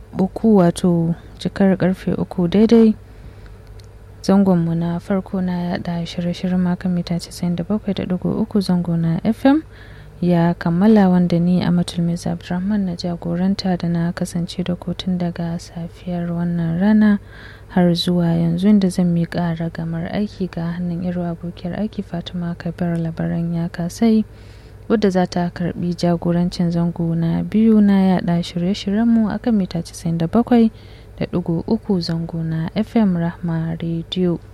uku wato cikar karfe uku daidai zangonmu na farko na yada shirye-shiryen makon mita 97.3 zango na fm ya kammala wanda ni a matulmiz abdulrahman na jagoranta da na kasance da kotun daga safiyar wannan rana har zuwa yanzu inda zan miƙa ragamar aiki ga hannun irin abokiyar aiki fatima kabir labaran ya kasai wadda za ta karbi jagorancin zango na biyu na yada shirye-shiryenmu akan mita 97 da ɗigo uku zango na fm rahma radio